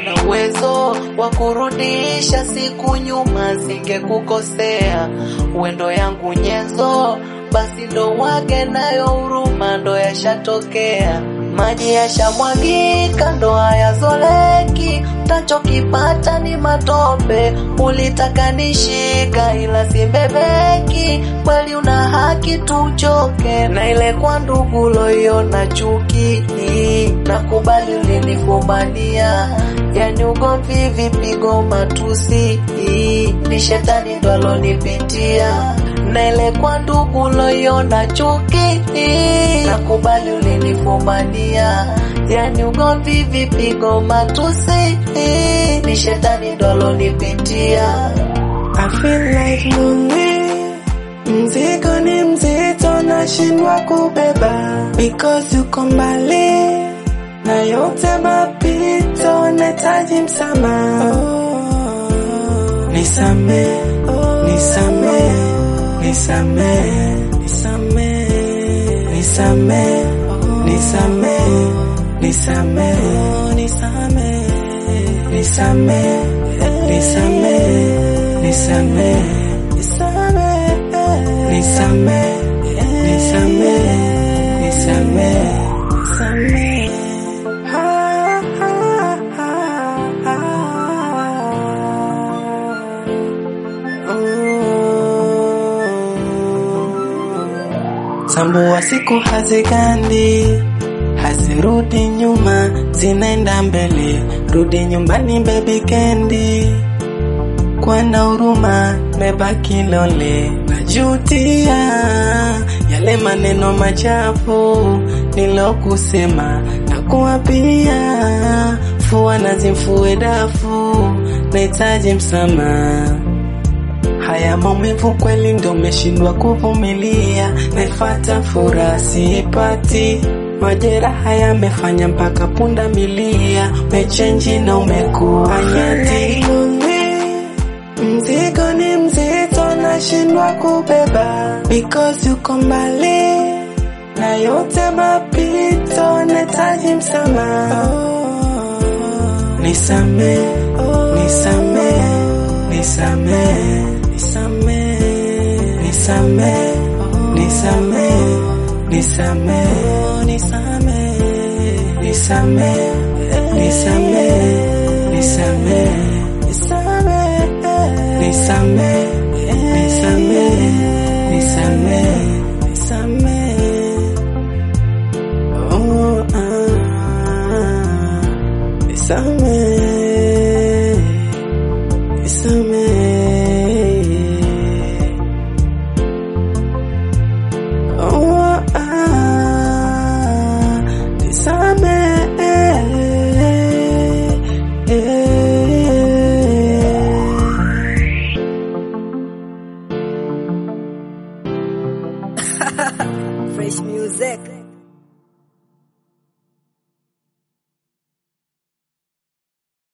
na uwezo wa kurudisha siku nyuma, singekukosea wendo yangu nyenzo, basi ndo wage nayo huruma, ndo yashatokea maji yashamwagika, ndo hayazoleki, tachokipata ni matope. Ulitaka nishika, ila simbebeki, kweli una haki tuchoke, na ile kwa ndugu loiona chuki, nakubali ulinifumania, yani ugomvi, vipigo, matusi, ni shetani ndo alonipitia na ile kwa ndugu loiona chuki, nakubali ulinifumania, yani ugomvi, vipigo, matusi, ni shetani ndo alonipitia. I feel like lonely. Mzigo ni mzito nashindwa kubeba because uko mbali na yote mapito nahitaji msamaha. Oh, nisame, nisame, nisame, nisame, nisame, nisame, nisame, nisame, nisame, nisame, nisame, nisame, nisame, nisame, nisame, nisame. Ah, ah, ah, ah. Tambua siku hazigandi, hazirudi nyuma, zinaenda mbele. Rudi nyumbani baby kendi, kwa na huruma, mebaki lole. Najutia yale maneno machafu nilokusema, na kuwapia fua na zimfue dafu, nahitaji msamaha. Haya maumivu kweli ndo meshindwa kuvumilia, naifata furaha siipati. Majeraha yamefanya mpaka punda milia, mechenji na umekuwa nyati. Mzigo ni mzito, nashindwa kubeba because uko mbali na yote mapito, nahitaji msamaha. Nisame, nisame, nisame, nisame, nisame, nisame, nisame, nisame, nisame, nisame, nisame, nisame, nisame, nisame, nisame, nisame. Oh, ah, nisame, nisame. Oh, ah, nisame. Fresh music.